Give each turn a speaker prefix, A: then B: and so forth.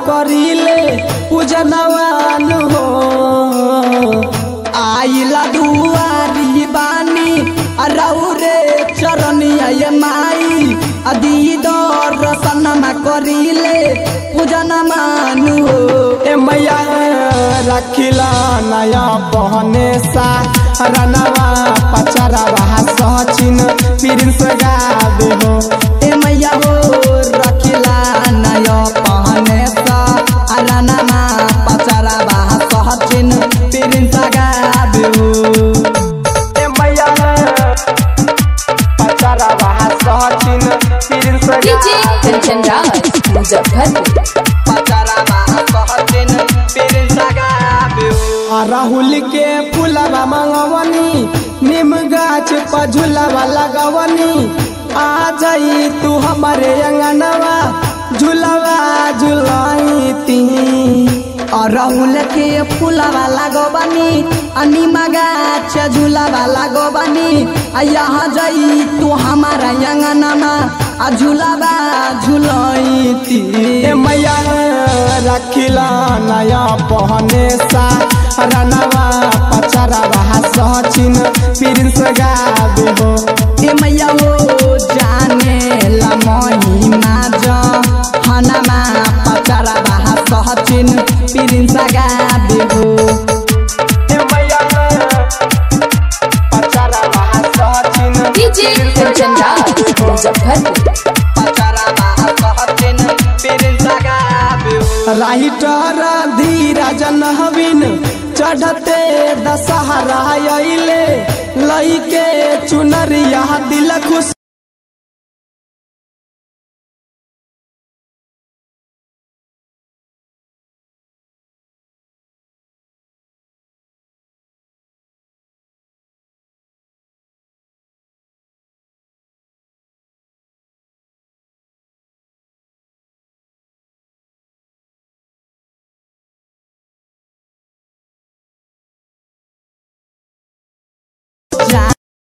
A: करीले पूजनवान हो आइला दुआरी बानी रौरे चरनिया ये माई दीदर रसनमा करीले पूजन मानु हो ए मैया रखिला नया बहने सा रनवा पचरवा सचिन प्रिंस गावे हो ए मैया हो रखिला नया बहने सा रनवा पचरवा सचिन प्रिंस गावे हो ए मैया पचरवा सचिन प्रिंस
B: डीजे कंचन राज मुजफ्फरपुर
A: आ राहुल के फूलवा मंगवनी निम गाछ पर झूलवा लगवनी आ जाई तू हमारे अंगनवा झूलवा झुलाईती और राहुल के फूलवा लगवनी आ निम गाछ झूलवा लगवनी आ यहाँ जाई तू हमारा अंगनमा आ झूलवा झुलाईती ए मैया रखिला नया बहने सा रनवा पचरवा सचिन प्रिंस गावे हो ए मैया हो जाने ला महिमा ज हनमा पचरवा सचिन प्रिंस गावे हो ए मैया पचरवा सचिन
B: डीजे कंचन राज मुजफ्फरपुर
A: राइटर धीरज नहबिन चढ़ते दशहरा अइले लइके चुनरिया दिल खुश